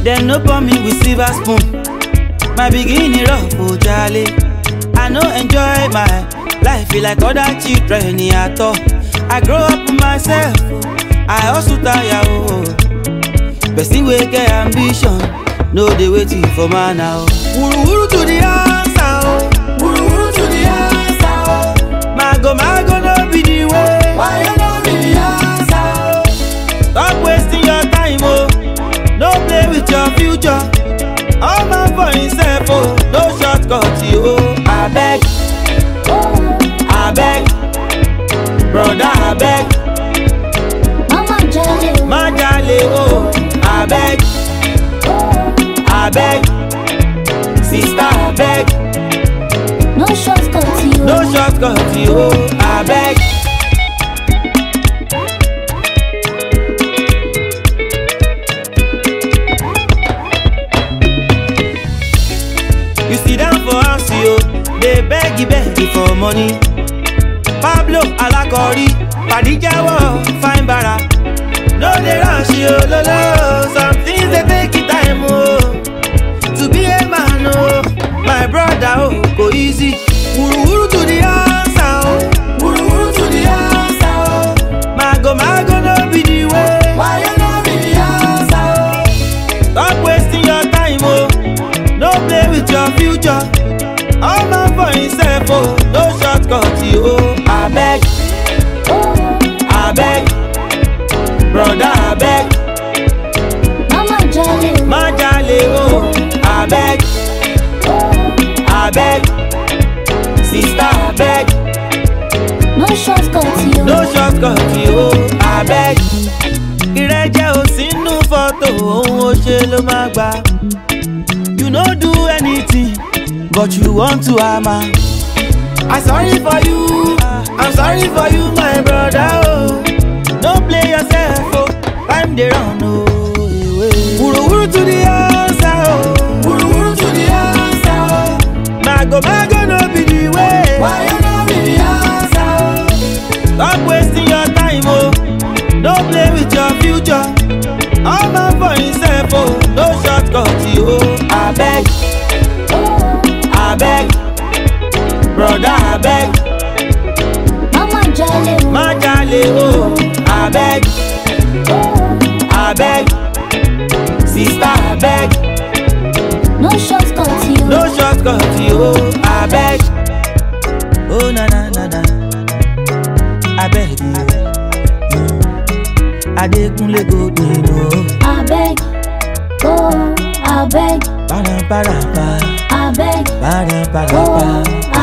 Dem no pour me with silver spoon. My beginning rough, oh jale. I no enjoy my life feel like other children at all. I grow up myself, I also tire oh. Person wey get ambition, no dey waiting for man now. Wuru wuru to the answer oh, wuru wuru to the answer oh. Mago mago no be the way, why you no be the answer oh? Stop wasting your time oh, no play with your future. All man for himself oh, no shortcut you oh. Abeg, abeg, brother abeg. Mama jale o. má jalè o abeg abeg sista abeg No shortcut you. no shortcut o abeg. you sit down for house yo dey beg beg for money pablo alakori padi jẹ́wọ́ fine bara. No dey rush yo lolo, some things dey take time o. To be a man o, my brother o, go easy. Wuruwuru to the answer o, wuruwuru to the answer o. Mago mago no be the way, why you no be the answer o? Stop wasting your time o, no play with your future. All man for himself o, no shortcut o. Abeg, abeg. Brother abeg, Mama jale o. má jalè o, abeg, abeg, sister abeg, No shortcut you. no shortcut o, abeg. Ìrẹ́jẹ ò sínú fọ́tò, ohun ó ṣe ló máa gbà. You no do anything, but you want to hammer. I sorry for you, I'm sorry for you my brother oh. No play yourself oh, time dey run oh. Wuruwuru to the answer oh, wuruwuru to the answer oh. Mago mago no be the way, why you no be the answer oh? Stop wasting your time oh, no play with your future. All man for himself oh, no shortcut oh. Abeg, abeg, brother abeg. Mama jale o. má jalè o abeg abeg sista abeg No shortcut you. no shortcut o abeg. o na na na na abeg adekunle go gbin o Abeg. Oh, abeg. paraparapa Abeg. paraparapa Oh,